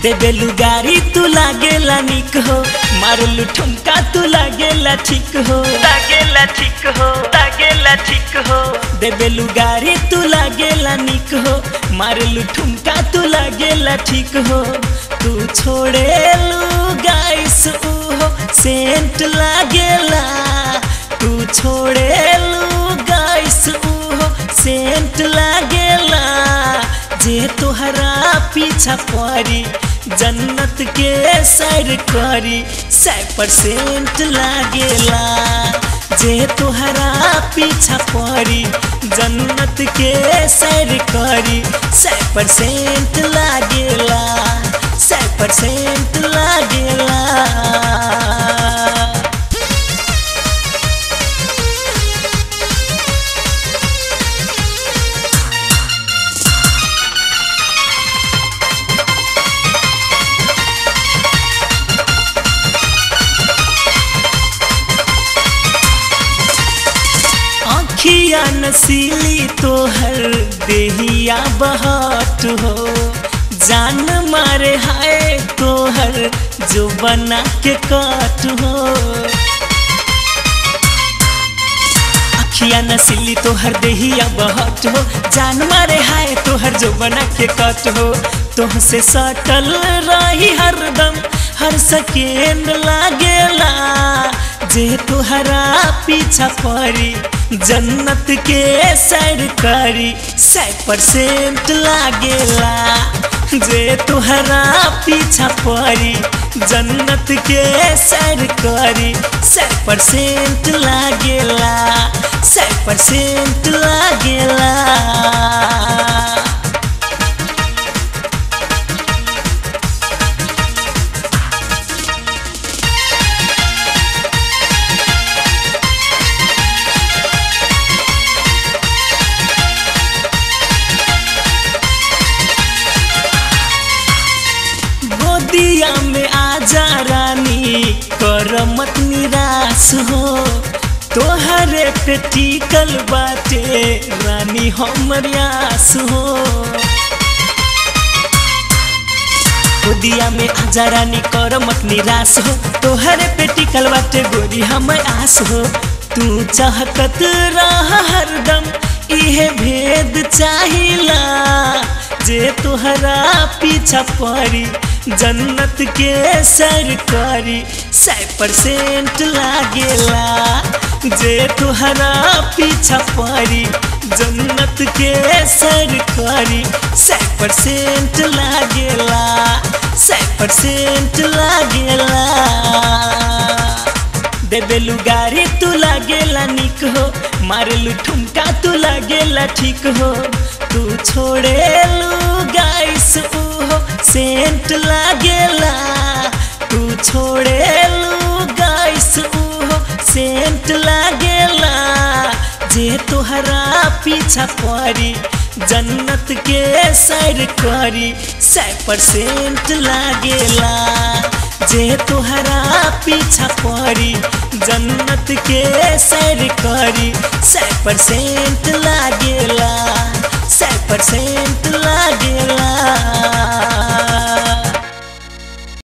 देबेलु गारी तू लागेला निक हो मारलू ठुमका तू लागेला ठीक हो लागेला ठीक हो लागेला ठीक हो देबेलु गारी तू लागेला निक हो मारलू ठुमका तू लागेला ठीक हो तू छोड़ेलू गाइस उहो सेंट लागेला तू छोड़ेलू गाइस उहो सेंट लागेला जे तोहरा पीछा पड़ी जन्नत के सैर करी सै परसेंट लागेला जे तोहरा पीछा पड़ी जन्नत के सैर करी सै परसेंट लागेला सै परसेंट लागेला आँखिया नसीली तोहर देहिया बहट हो जान मारे हाय तोहर जो बना के काट हो अखिया नसीली तोहर देहिया बहट हो जान मारे हाय तोहर जो बना के कट हो तुमसे सटल रही हरदम हर सकेंड लागेला जे तुहरा पीछा पड़ी जन्नत के सैर करी सै परसेंट लागेला जे तुहरा पीछा पड़ी जन्नत के सैर करी सै परसेंट लागेला सै परसेंट लागेला गोदिया में आजा रानी कर मत निराश हो तोहरे पे टिकल बाटे रानी हमर आस हो गोदिया में आजा रानी कर मत निराश हो तोहरे पे टिकल बाटे गोरी हमर आस हो तू चाहत रह हरदम इहे भेद चाहिला जे तोहरा पीछा पड़ी जन्नत के सरकारी सै परसेंट लागेला जे तोहरा पीछा पड़ी जन्नत के सरकारी सै परसेंट लागेला सै परसेंट लागेला देबेलु गारी तू लागेला निक हो मारलू ठुमका तू लागेला ठीक हो तू छोड़ेलू गाइस उहो सेंट लागेला तू छोड़ेलू गाइस उहो सेंट लागेला जे तोहरा पीछा पड़ी जन्नत के सैर करी सै परसेंट लागेला जे तोहरा पीछा पड़ी जन्नत के सैर करी सै परसेंट लागेला